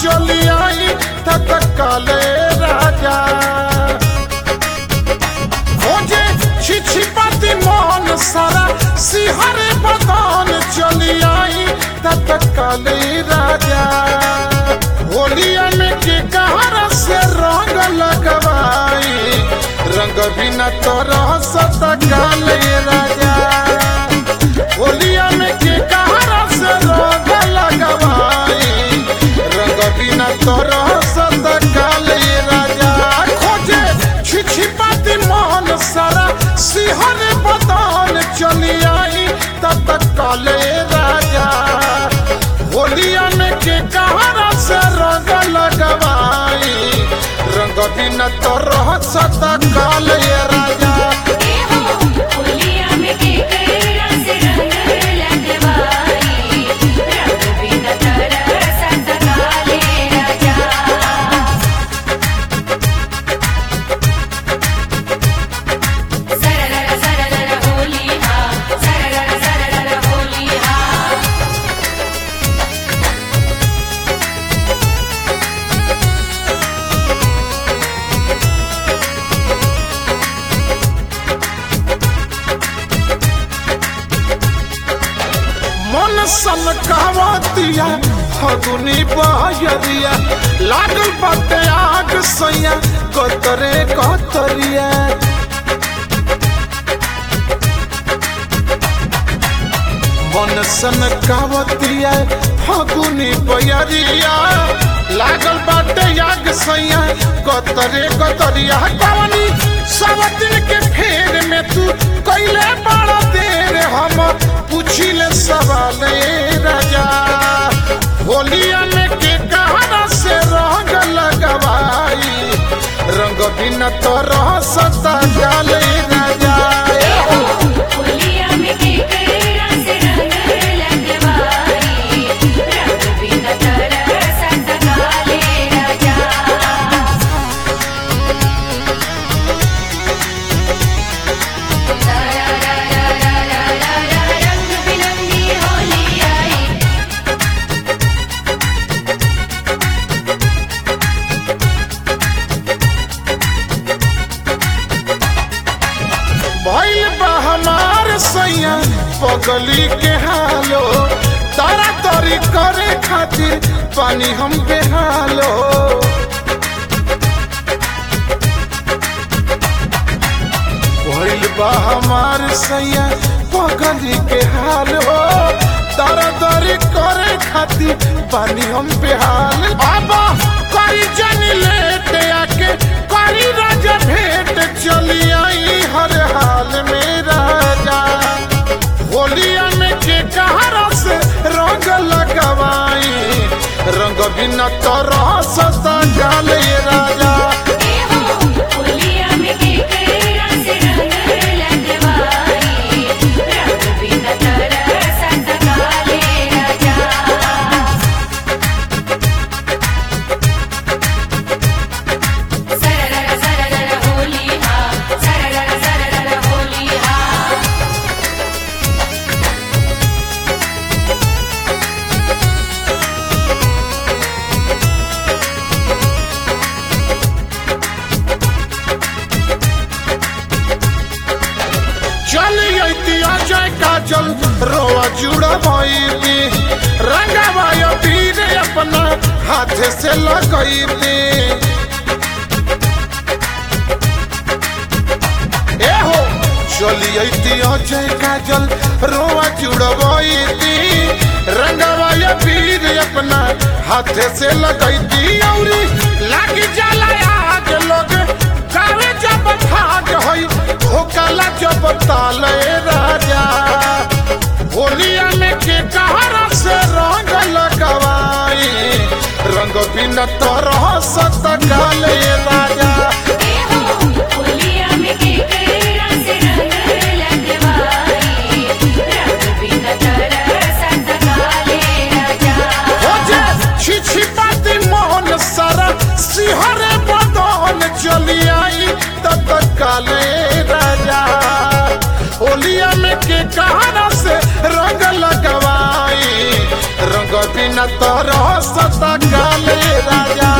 चली आई तत्काले राजा खोजे छिछिपति मन सारा सिहरे बदन चली आई तत्काले राजा होलिया में के कहरा से रंग लगवाई रंग बिना तोरह सतकाले राजा होलिया में के कहरा से रंग लगवाई रंग बिना तोरह सतकाले राजा खोजे छिछिपति मन सारा सिहर बदन चली आई तत्काले राजा होलिया में के कहरा से रंग लगवाई रंग बिना तोरह सतकाले राजा होलिया में के करा से रंग लगवाई रंग बिना तरह सतकाले राजा सररर सररर होली हा सररर सररर होली हा मन सन कहवतिया फगुनी बहरिया लागल बाटे आग सैया कतरे कतरिया मन सन कहवतिया फगुनी बहरिया लागल बाटे आग सैया कतरे कतरिया कवनी सब दिल के फेर में तू कैले बड़ा देर हम पूछिले सवाल ए राजा होलिया में के कहना से रंग लगवाई रंग बिना तो रह सता जाले राजा होलिया में के करा से रंग लगवाई रंग बिना तरह सतकाले राजा रंग बिरंगी होली आई भइल बा हमार सैया पगली के हालो तारा तरी करे खातिर पानी हम बेहालो भइल बा हमार सैया पगली के हालो तारा तरी करे खातिर पानी हम बेहाल बाबा करी जनी लेट आके करी राजा भेंट चली आई हर हाल में राजा होलिया में के कहरा से रंग लगवाई रंग बिना तो रह सता जाले राजा होलिया में के करा से रंग लगवाई रंग बिना तरह सतकाले राजा सररर सररर होली हा सररर सररर होली हा चल अती अजय काजल रोआ जुड़ा भइली रंगवा पीर अपना हाथ से लगैली ए हो चली अती अजय काजल रोआ जुड़बैती रंगवा पीर अपना हाथ से लगैती औरी लागी जाला आग लोग गावे जब भाग होई होकला जब ताले राजा होलिया में के कहरा से रंग लगवाई रंग बिना तो रह सतकाले राजा होलिया में के करा से रंग लगवाई रंग बिना तरह सतकाले राजा हो जे छिछिपाती मोहन सारा सिहरे बदन चली आई तत्काले राजा होलिया में के कहरा से रंग लगवाई रंग बिना तरह सता काले राजा